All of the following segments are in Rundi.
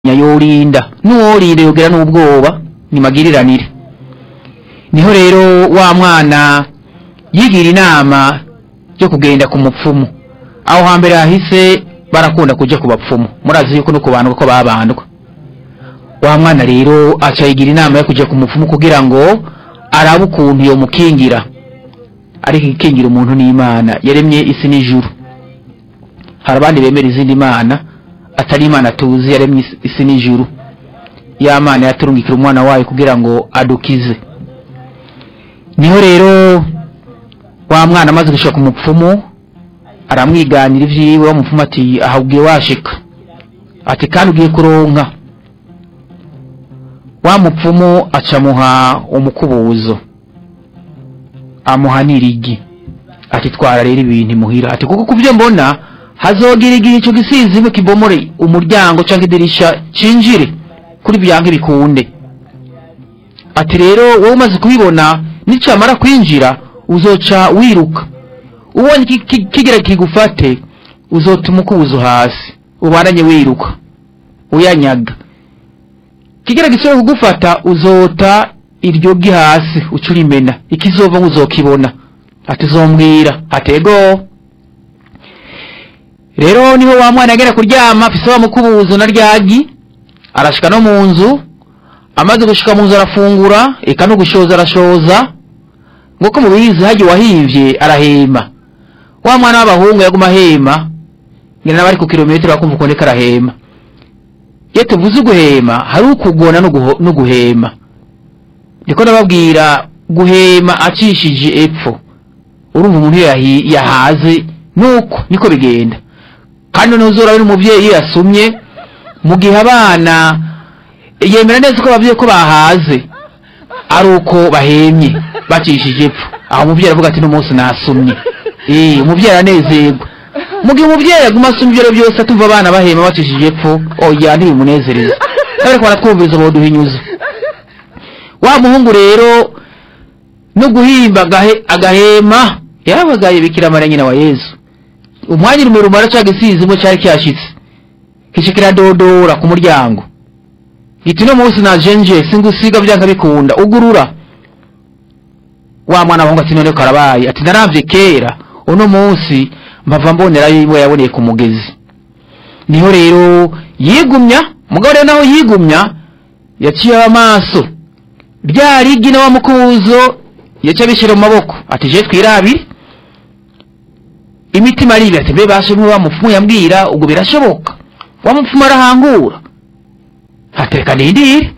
yorinda n'uworinda yogera n'ubwoba ni magiriranire niho rero wa mwana yigira inama yo kugenda ku mupfumu aho hambere hahise barakunda kuja ku bapfumu murazi yuko no kubandwa ko babandwa wa mwana rero aca yigira inama yo kuja ku mupfumu kugira ngo arabe ukuntu yomukingira ariko ikingira umuntu n'imana yaremye isi n'ijuru hari abandi bemera izindi mana atari imana tuzi yaremye isi- isi n'ijuru ya mana yaturungikira umwana wayo kugira ngo adukize niho rero wa mwana amaze gushika ku mupfumu aramwiganira ivyiwe wa mupfumu ati aha ugiye washika ati kandi ugiye kuronka wa mupfumu acamuha umukubuzo amuha n'irigi ati twara rero ibintu imuhira ati kuko kuvyo mbona hazogira igihe ico gisizimwe kibomore umuryango canke idirisha cinjire kuri byanke bikunde ati rero wowe umaze kubibona nicamara kwinjira uzoca wiruka ubonye ki- ki- kigira kigufate uzotuma ukubuzo hasi ubandanye wiruka uyanyaga kigira gisubire kugufata uzota iryo gi hasi uca urimena ikizova uzokibona ati uzombwira atego rero niho wa mwana yagera kuryama afise wa mukubuzo na ryagi arashika no mu nzu amaze gushika mu nzu arafungura eka no gushoza arashoza nk'uko mubizi hagiye wahivye arahema wa mwana w'abahungu yaguma ahema ngira n'abari ku kilometero bakumva ukuntu ariko arahema iyo tuvuze uguhema hari ukugona no guho- no guhema ndiko ndababwira guhema acishije epfo urumva umuntu iyo yahi- yahaze nuko niko bigenda kandi ntuzora n'umuvyeyi iyo yasumye mu gihe abana yemera neza ko abavyeyi ko bahaze ari uko bahemye bacishije epfo aho umuvyeyi aravuga ati n'umunsi nasumye eh umuvyeyi aranezerwa mu gihe umuvyeyi aguma asumye ibyo byose atumva abana bahema bacishije epfo oya ntibimunezereza ariko baratwumviriza boduhinyuza wa muhungu rero no guhimba agahe- agahema yarabagaye bikira mara nyina wa yesu umwanya urumuri rumara ca gisizimo cari cyashitse kica kiradodora ku muryango giti no munsi najenje singusiga vyanka bikunda ugurura wa mwana wahungu ati none karabaye ati naravye kera uno munsi mpava mbonera yiwe yaboneye ku mugezi niho rero yigumya mugabo rero naho yigumya yaciye amaso rya rigi na wa mukubuzo yaca abishyira mu maboko ati je twirabire imitima aribi ati mbe bashe wa mupfumu yambwira ubwo birashoboka wa mupfumu arahangura hatereka nindire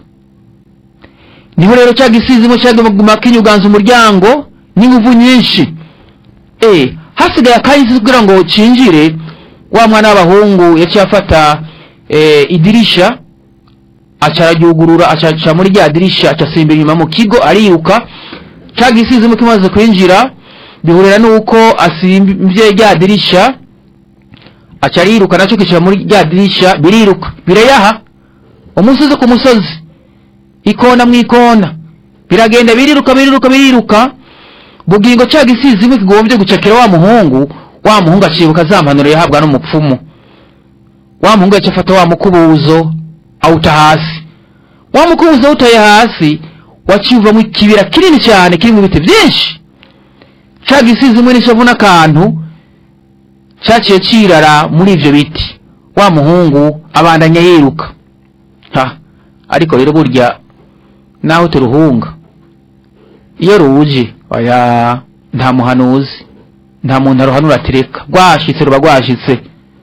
niho rero cya gisizimo cyaguma kinyuganza umuryango n'inguvu nyinshi eh hasigaye akahise kugira ngo cinjire wa mwana w'abahungu yaciye afata eh, idirisha aca araryugurura aca aca muri rya dirisha aca asimba inyuma mu kigo ariruka ca gisizimo kimaze kwinjira bihurira nuko asimbye rya dirisha aca ariruka naco kicara muri rya dirisha biriruka birayaha umusozi ku musozi ikona mu ikona biragenda biriruka biriruka biriruka bugingo ca gisizimwe kigombye gucakira wa muhungu wa muhungu acibuka za mpanuro yahabwa n'umupfumu wa muhungu yaca afata wa mukubuzo awuta hasi wa mukubuzo awutaye hasi waciye uvamo ikibira kinini cyane kirimo ibiti byinshi ca gisizimwe n'ishavu n'akantu caciye cirara muri ivyo biti wa muhungu abandanya yiruka ha ariko rero burya naho turuhunga iyo ruje oya nta muhanuzi nta muntu aruhanura atereka rwashitse ruba rwashitse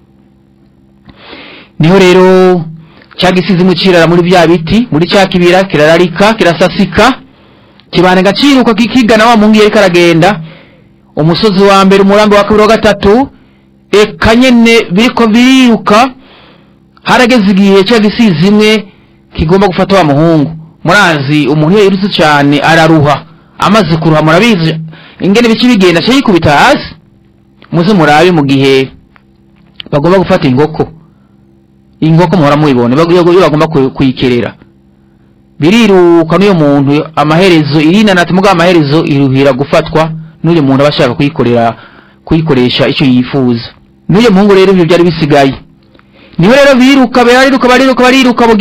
niho rero cya gisizimwe cirara muri bya biti muri cya kibira kirararika kirasasika kibana gaciruka kikigana wa muhungu yariko aragenda umusozi wa mbere umurambi wa kabiri wa gatatu eka nyene biriko biriruka harageze igihe cya gisizimwe kigomba gufata wa muhungu murazi umuntu iyo yirutse cyane araruha amaze kuruha murabizi ingene bici bigenda aca yikubita hasi muze murabe mu gihe bagomba gufata inkoko inkoko muhora muyibone bag- iyo iyo bagomba kuyi- kuyikerera biriruka n'uyo muntu amaherezo irinanati mugabo amaherezo iruhira gufatwa n'uyo muntu aba ashaka kuyikorera kuyikoresha icyo yifuza n'uyo muhungu rero ibyo byari bisigaye niwe rero biruka bariruka bariruka bariruka